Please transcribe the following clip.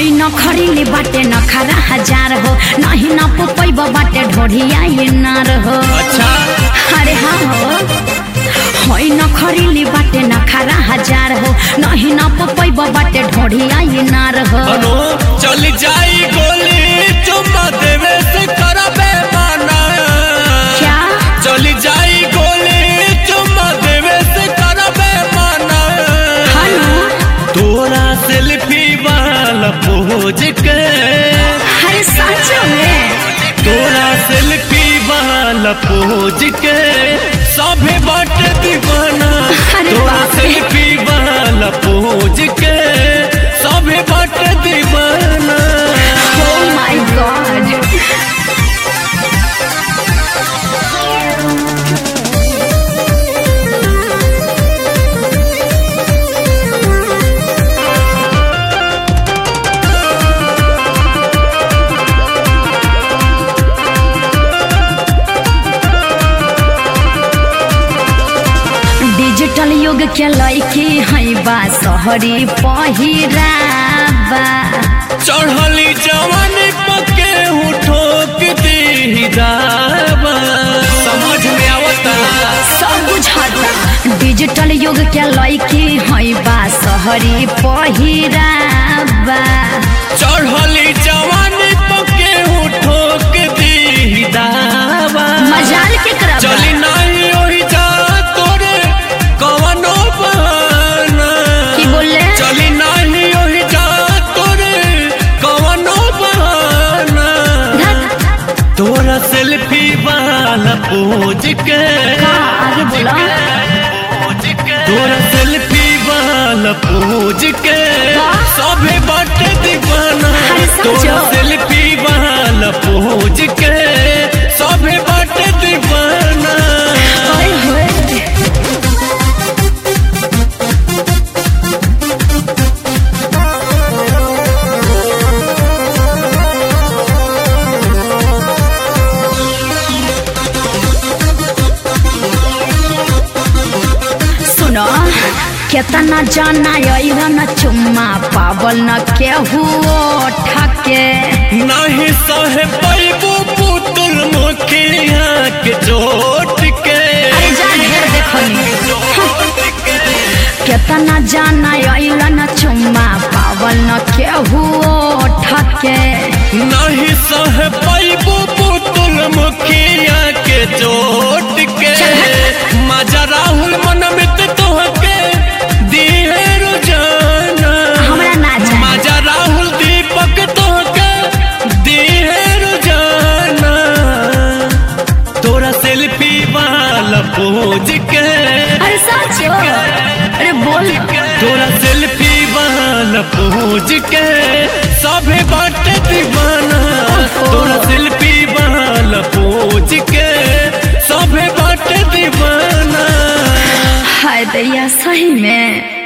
होई न खरीले बाटे न खरा हजार हो नहीं न पुपैब बाटे ढोढ़िया ये नार हो अच्छा अरे हाँ हो होई न खरीले बाटे न खरा हजार हो नहीं न पुपैब बाटे ढोढ़िया ये नार हो अनु चल जाई गोली चुम्मा देवे से करबे माना क्या चल जाई गोली चुम्मा देवे से करबे माना हेलो तोरा सेल्फी वाला पोज के अरे सच में तोरा सेल्फी वाला पोज के सभे बाटे दीवाना अरे तोरा बाप रे। सेल्फी वाला पोज के सभे बाटे दीवाना Oh my god. डिजिटल युग के लैकी है बा शहरी पहिराबा चढ़ली जवानी पके हूँ ठोक दी दावा समझ में आवता सब बुझाता डिजिटल युग के लैकी है बा शहरी पहिराबा चढ़ली जवानी पके हूँ ठोक दी दावा मजाल के करबा चली नहीं ओही जा तोरे कवनो बहाना की बोले चली नहीं ओही जा तोरे कवनो बहाना धत, तोरा सेल्फी वाला पोज के का आगे बोला तोरा सेल्फी वाला पोज के सभे बाटे दीवाना अरे समझो। तोरा सेल्फी वाला पोज के सभे बाटे दीवाना ओए होए सुनो केतना जाना अइला न चुम्मा पावल न केहू ठके नहीं सहे पैबू पुतुल मुखिया के चोट के अरे जा ढेर देखनी केतना जाना अइला न चुम्मा पावल न केहू ठके नहीं सहे पैबू पुतुल मुखिया के चोट के मजा राहुल मनमित तोहके दिए रोजाना हमरा ना जाए मजा राहुल दीपक तोहके दिए रोजाना तोरा सेल्फी वाला पोज के अरे सच हो अरे बोल तोरा सेल्फी वाला पोज के सभे बाटे दीवाना तोरा सेल्फी वाला पोज के सभे बाटे दीवाना हाय दैया सही में